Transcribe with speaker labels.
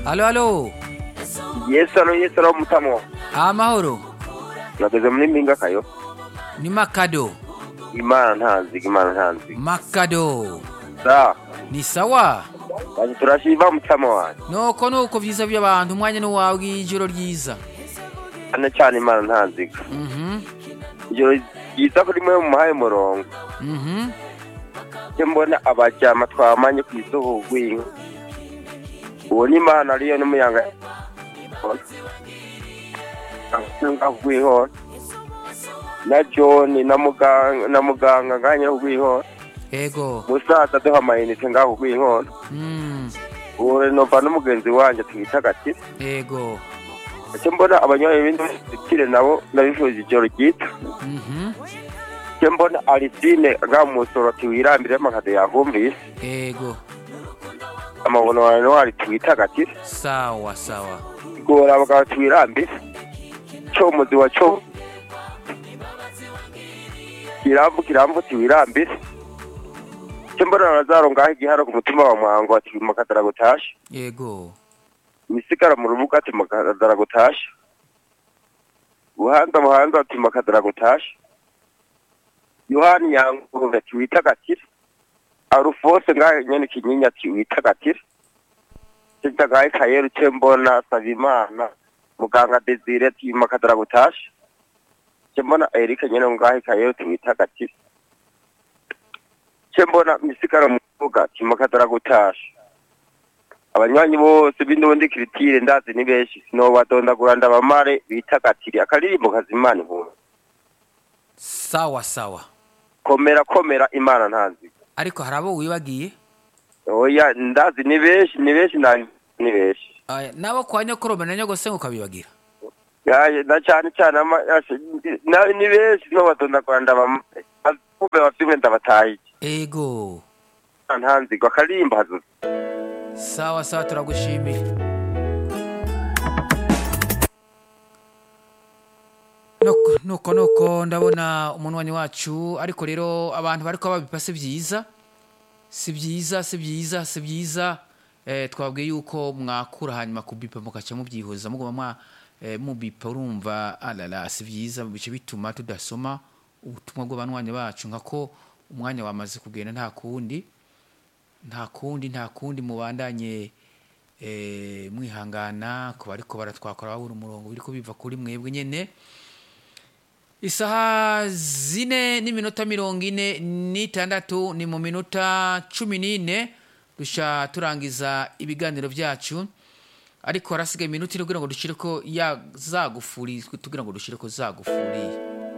Speaker 1: Alo, alo.
Speaker 2: yesu alo yesu alo mutamo
Speaker 1: Amahoro.
Speaker 2: nageze muri mpinga kayo
Speaker 1: Ni Makado.
Speaker 2: imana ntanziga imana ntanziga
Speaker 1: Makado.
Speaker 2: sa
Speaker 1: Ni sawa.
Speaker 2: baje turashiva mutamo wanjye
Speaker 1: Nuko nuko vyiza by'abantu umwanya n'uwawe w'ijoro ryiza.
Speaker 2: cyane cyane imana ntanziga
Speaker 1: Mhm.
Speaker 2: ijoro ryiza kuri mwe mumuhaye umurongo
Speaker 1: Mhm.
Speaker 2: cyo mbona abajyama twamanye ku isoko rw'inka uwo ni imana ariyo n'umuyanga rw'ihora na john na muganga na muganga nganye rw'ihora
Speaker 1: Ego.
Speaker 2: musaza duha amayinite ngaho rw'ihora
Speaker 1: Mm.
Speaker 2: uwo renova n'umugenzi wanjye twita gati
Speaker 1: Ego.
Speaker 2: icyo mbona abanyoye ibindi bikire nabo nabifuje ijoro ryita
Speaker 1: Mhm.
Speaker 2: icyo mbona arisine ngaho mu musoro tiwirambire amakado yavumvise
Speaker 1: Ego.
Speaker 2: amabono wawe wari twita gati
Speaker 1: Sawa sawa.
Speaker 2: gora abagabo twirambire comuzi wa co kirambu kirambu tiwirambire icyo mbona nazaro ngaho igiharo ku mutima wa mwango ati makadara gutasha
Speaker 1: Ego.
Speaker 2: misigara mu rubuga ati makadara gutasha buhanza buhanza ati makadara gutasha yohani yanguruve ati witagatire arufose ngaho nyene kinyinya ati witagatire kitagaye kayeru ce mbona sabimana muganga desire ati makadara gutasha ce mbona erike nyene ngaho kayeru ati witagatire ce mbona misigara mu rubuga ati makadara gutasha abanywanyi bose b'indundi kiritire ndazi ni benshi sinobadondagura ndabamare bitagatire akaririmbo kazimana inkuru
Speaker 1: Sawa sawa.
Speaker 2: komera komera imana ntazi
Speaker 1: Ariko hari abo wibagiye?
Speaker 2: oya ndazi ni benshi ni benshi na ni benshi
Speaker 1: Aya, nabo kwa nyokorome na nyogose ukabibagira.
Speaker 2: yaje na cyane cyane ama- yashe- na- ni benshi sinobadondagura ndabamare kumbe bafimwe ndabatahiye
Speaker 1: Ego.
Speaker 2: ntanzigwa akaririmbo hazuza
Speaker 1: Sawa sawa turagushimiye. Nuko nuko nuko ndabona umunwanyi wacu ariko rero abantu bariko babipa si byiza si byiza si byiza si byiza eh, twabwiye yuko mwakura hanyuma kubipa mugaca mubyihuza muguma mwa eh, mubipa urumva alala si byiza bice bituma tudasoma ubutumwa bw'abanywanyi bacu nkako umwanya wamaze kugenda nta kundi nta kundi nta kundi mubandanye eh, mwihangana ku bariko baratwakora babura umurongo biriko biva kuri mwebwe nyene isaha zine n'iminota mirongo ine n'itandatu ni mu minota cumi n'ine dusha turangiza ibiganiro byacu ariko harasigaye iminota ine kugira ngo dushireko ya zagufuri tugira ngo dushireko zagufuri